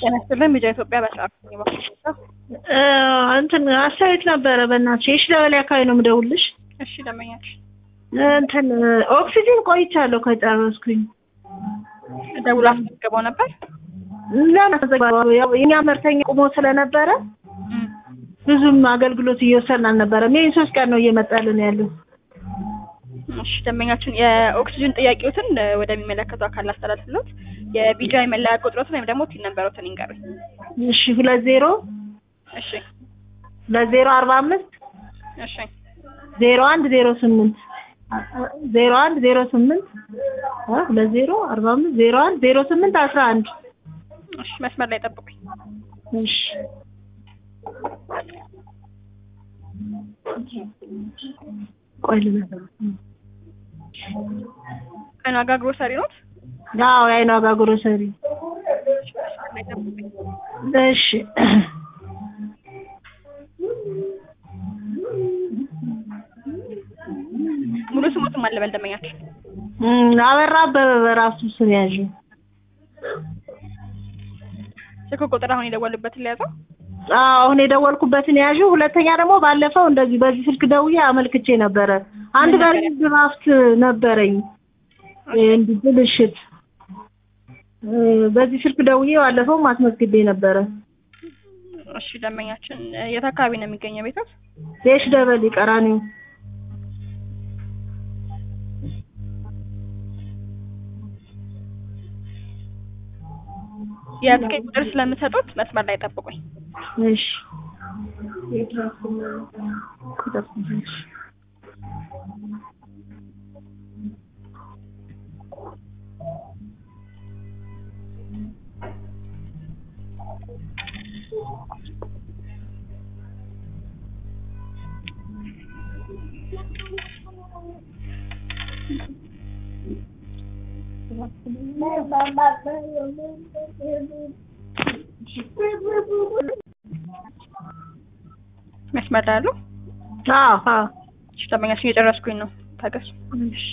ጤና ይስጥልን ሚዲያ ኢትዮጵያ በሰዓቱ እንትን አስተያየት ነበረ። በእናትሽ የሺ ለበላይ አካባቢ ነው የምደውልሽ። እሺ ደመኛች እንትን ኦክሲጂን ቆይቻለሁ ከጨረስኩኝ። ደውሎ አስመዝግበው ነበር። ለምን ያው የኛ መርተኛ ቁሞ ስለነበረ ብዙም አገልግሎት እየወሰድን አልነበረም። ይህን ሶስት ቀን ነው እየመጣልን ያለው። እሺ ደንበኛችን የኦክሲጅን ጥያቄዎትን ወደሚመለከቱ አካል አስተላልፍሎት የቢጃይ መለያ ቁጥሮትን ወይም ደግሞ ቲን ነበሮትን ይንገሩኝ። እሺ ሁለት ዜሮ እሺ ሁለት ዜሮ አርባ አምስት እሺ ዜሮ አንድ ዜሮ ስምንት ዜሮ አንድ ዜሮ ስምንት ሁለት ዜሮ አርባ አምስት ዜሮ አንድ ዜሮ ስምንት አስራ አንድ እሺ መስመር ላይ ጠብቁኝ። እሺ ቆይ ልበል። ቀን ዋጋ ግሮሰሪ ኖት? አዎ የአይን ዋጋ ግሮሰሪ። መስመር ላይ ጠብቁኝ። እሺ ሙሉ ስሞትም አለ በል ደንበኛችን። እም፣ አበራ አበበ በራሱ ስም ያዥ። ስልክ ቁጥር አሁን የደወሉበትን ሊያዘው አዎ አሁን የደወልኩበትን ያዥ። ሁለተኛ ደግሞ ባለፈው እንደዚህ በዚህ ስልክ ደውዬ አመልክቼ ነበረ። አንድ ምን ጋር ነበረ? ድራፍት ነበረኝ እንዲህ ብልሽት እ፣ በዚህ ስልክ ደውዬ ባለፈው ማስመዝግቤ ነበረ። እሺ ደንበኛችን የት አካባቢ ነው የሚገኘው ቤቶት? የሽ ደበል ቀራኒው የትኬት ቁጥር ስለምሰጡት መስመር ላይ ጠብቁኝ። እሺ ቁጥር እሺ መስመር ላይ አሉ? አዎ አዎ እሺ ደንበኛችን እየጨረስኩኝ ነው። ታገሱ። እሺ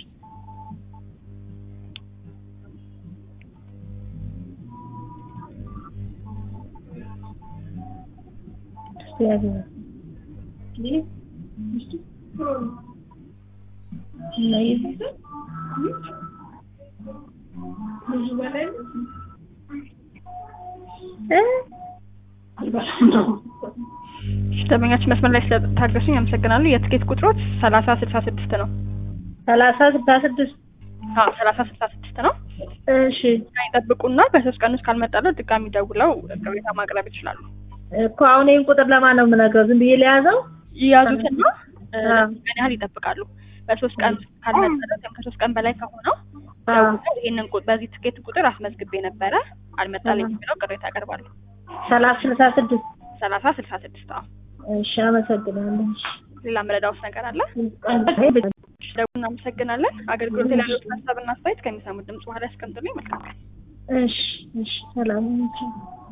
እሺ ደንበኛችን መስመር ላይ ስለታገሱኝ አመሰግናለሁ። የትኬት ቁጥሮች ሰላሳ ስልሳ ስድስት ነው። ሰላሳ ስልሳ ስድስት አዎ ሰላሳ ስልሳ ስድስት ነው። እሺ ይጠብቁና በሶስት ቀን ውስጥ ካልመጣለው ድጋሚ ደውለው ቅሬታ ማቅረብ ይችላሉ። እኮ አሁን ይህን ቁጥር ለማን ነው የምነግረው? ዝም ብዬ ለያዘው? ይያዙትና እ፣ አዎ። ምን ያህል ይጠብቃሉ። በሶስት ቀን ውስጥ ካልመጣለት ወይም ከሶስት ቀን በላይ ከሆነው አዎ። ደውለው ይህንን ቁ- በዚህ ትኬት ቁጥር አስመዝግቤ ነበረ አልመጣልኝም ብለው ቅሬታ ያቀርባሉ። ሰላሳ ስልሳ ስድስት ሰላሳ ስልሳ ስድስት አዎ። እሺ አመሰግናለሁ። ሌላ መረዳውስ ነገር አለ? እሺ እሺ፣ ደግሞ እናመሰግናለን። አገልግሎት ላይ ያሉትን ሀሳብና አስተያየት ከሚሰሙት ድምጽ በኋላ ያስቀምጡልኝ። መልካም ቀን። እሺ እሺ ሰላም